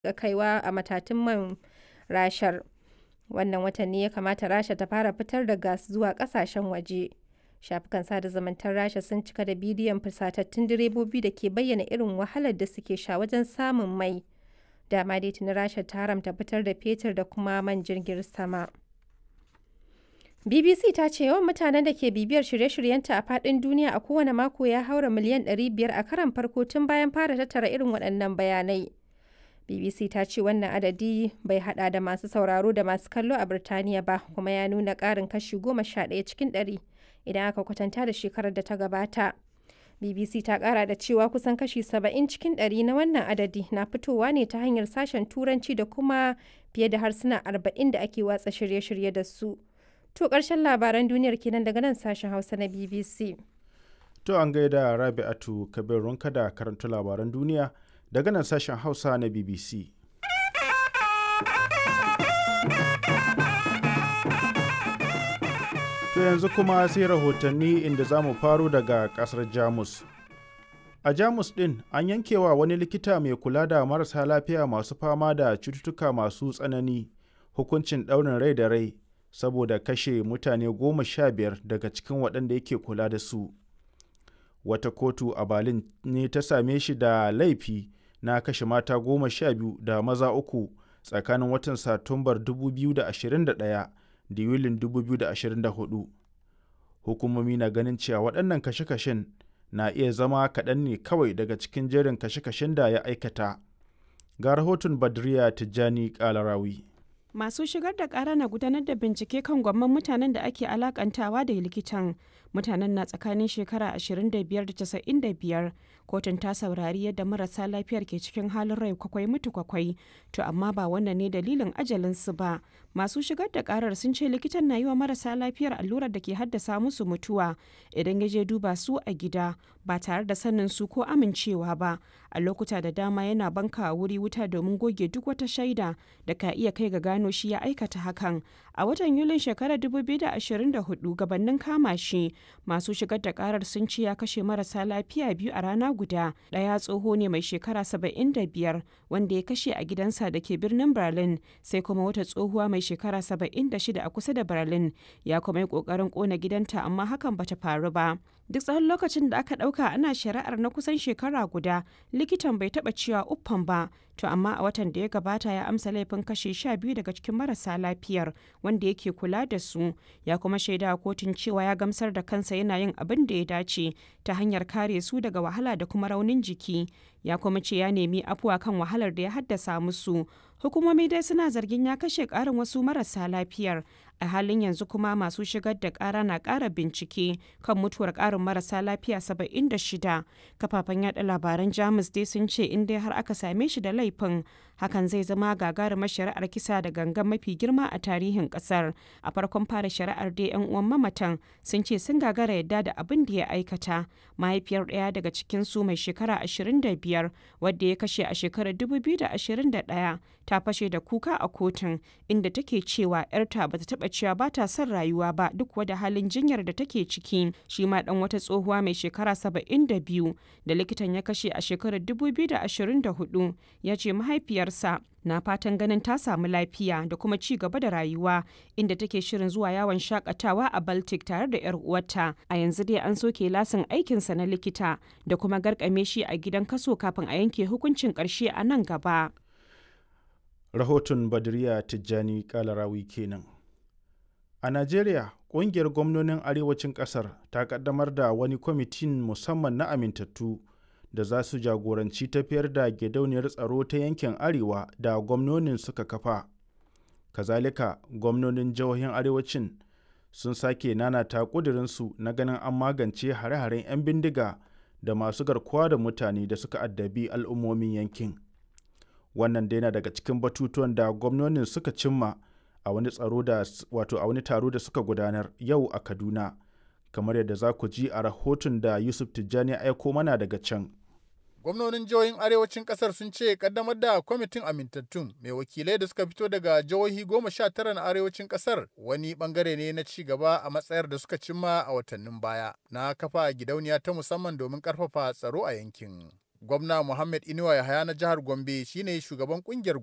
ga kaiwa a matatun man Rashar. Wannan watan ne ya kamata Rasha ta fara fitar da gas zuwa ƙasashen waje. Shafukan sada zumuntar Rasha sun cika da bidiyon fusatattun direbobi da ke bayyana irin wahalar da suke sha wajen samun mai. Dama dai tuni Rasha ta haramta fitar da fetur da kuma man jirgin sama. BBC ta ce yawan mutanen da ke bibiyar shirye-shiryenta a faɗin duniya a kowane mako ya haura miliyan 500 a karon farko tun bayan fara tattara irin waɗannan bayanai. BBC ta ce wannan adadi bai hada da masu sauraro da masu kallo a Birtaniya ba kuma ya nuna ƙarin kashi 11 cikin 100 idan aka kwatanta da shekarar da ta gabata. BBC ta ƙara da cewa kusan kashi 70 cikin 100 na wannan adadi na fitowa ne ta hanyar sashen Turanci da kuma fiye da harsuna 40 da ake watsa shirye-shirye da su. To ƙarshen labaran duniyar kenan daga nan sashen Hausa na BBC. To an gaida Rabi'atu Kabir Runka da karanta labaran duniya daga nan sashen Hausa na BBC. To yanzu kuma sai rahotanni inda za mu faro daga ƙasar Jamus. A Jamus ɗin an yankewa wani likita mai kula da marasa lafiya masu fama da cututtuka masu tsanani hukuncin ɗaurin rai da rai saboda kashe mutane goma sha biyar daga cikin waɗanda yake kula da su. Wata kotu a Berlin ne ta same shi da laifi na kashe mata goma sha biyu da maza uku tsakanin watan Satumbar 2021 da Yulin 2024. Hukumomi na ganin cewa waɗannan kashe-kashen na iya zama kaɗan ne kawai daga cikin jerin kashe-kashen da ya aikata. Ga rahoton Badriya Tijjani Kalarawi. Masu shigar da ƙara na gudanar da bincike kan gwamman mutanen da ake alakantawa da likitan. Mutanen na tsakanin shekara 25 da 95. Kotun ta saurari yadda marasa lafiyar ke cikin halin rai kwakwai mutu kwakwai. To amma ba wannan ne dalilin ajalinsu ba. Masu shigar da ƙarar sun ce likitan na yi wa marasa lafiyar allurar da ke haddasa musu mutuwa idan ya je duba su a gida ba tare da sanin su ko amincewa ba. A lokuta da dama yana banka a wuri wuta domin goge duk wata shaida da ka iya kai ga gano shi ya aikata hakan. A watan Yulin shekarar 2024 gabanin kama shi masu shigar da karar sun ce ya kashe marasa lafiya biyu a rana guda. Ɗaya tsoho ne mai shekara 75 wanda ya kashe a gidansa da ke birnin Berlin sai kuma wata tsohuwa mai shekara 76 a kusa da Berlin ya kuma yi ƙoƙarin ƙona gidanta amma hakan bata faru ba. Duk tsawon lokacin da aka ɗauka ana shari'ar na kusan shekara guda likitan bai taɓa cewa uffan ba to amma a watan da ya gabata ya amsa laifin kashe sha biyu daga cikin marasa lafiyar wanda yake kula da su ya kuma shaida a kotun cewa ya gamsar da kansa yana yin abin da ya dace ta hanyar kare su daga wahala da kuma raunin jiki ya kuma ce ya nemi afuwa kan wahalar da ya haddasa musu hukumomi dai suna zargin ya kashe karin wasu marasa lafiyar a halin yanzu kuma masu shigar da kara na kara bincike kan mutuwar karin marasa lafiya 76 kafafen yada labaran jamus dai sun ce in dai har aka same shi da laifin hakan zai zama gagarumar shari'ar kisa da gangan mafi girma a tarihin kasar a farkon fara shari'ar dai yan uwan mamatan sun ce sun gagara yadda da abin da ya aikata mahaifiyar ɗaya daga cikin su mai shekara 25 wadda ya kashe a shekarar 2021 ta fashe da kuka a kotun inda take cewa 'yarta bata taba cewa ba ta son rayuwa ba duk wada halin jinyar da take ciki shi ma dan wata tsohuwa mai shekara 72 da likitan ya kashe a shekarar 2024 ya ce mahaifiyarsa na fatan ganin ta samu lafiya da kuma ci gaba da rayuwa inda take shirin zuwa yawon shakatawa a baltic tare da yar uwarta a yanzu dai an soke lasin aikinsa na likita da kuma garkame shi a gidan kaso kafin a yanke hukuncin karshe a nan gaba Rahoton Badriya Tijjani Kalarawi kenan. A Najeriya, ƙungiyar gwamnonin arewacin ƙasar ta ƙaddamar da wani kwamitin musamman na amintattu da za su jagoranci tafiyar da gidauniyar tsaro ta yankin arewa da gwamnonin suka kafa. Kazalika, gwamnonin jihohin arewacin sun sake nanata ƙudurinsu na ganin an magance hare-haren 'yan bindiga da masu garkuwa da mutane da suka addabi al'ummomin yankin. Wannan dai na daga cikin batutuwan da gwamnonin suka cimma a wani tsaro da wato a wani taro da suka gudanar yau a Kaduna. Kamar yadda za ku ji a rahoton da Yusuf Tijjani aiko mana daga can. Gwamnonin jihohin arewacin kasar sun ce kaddamar da kwamitin amintattun mai wakilai da suka fito daga jihohi goma sha tara na arewacin kasar wani bangare ne na ci gaba a matsayar da suka cimma a watannin baya na kafa gidauniya ta musamman domin karfafa tsaro a yankin. Gwamna Muhammad Inuwa Yahaya na jihar Gombe shine shugaban kungiyar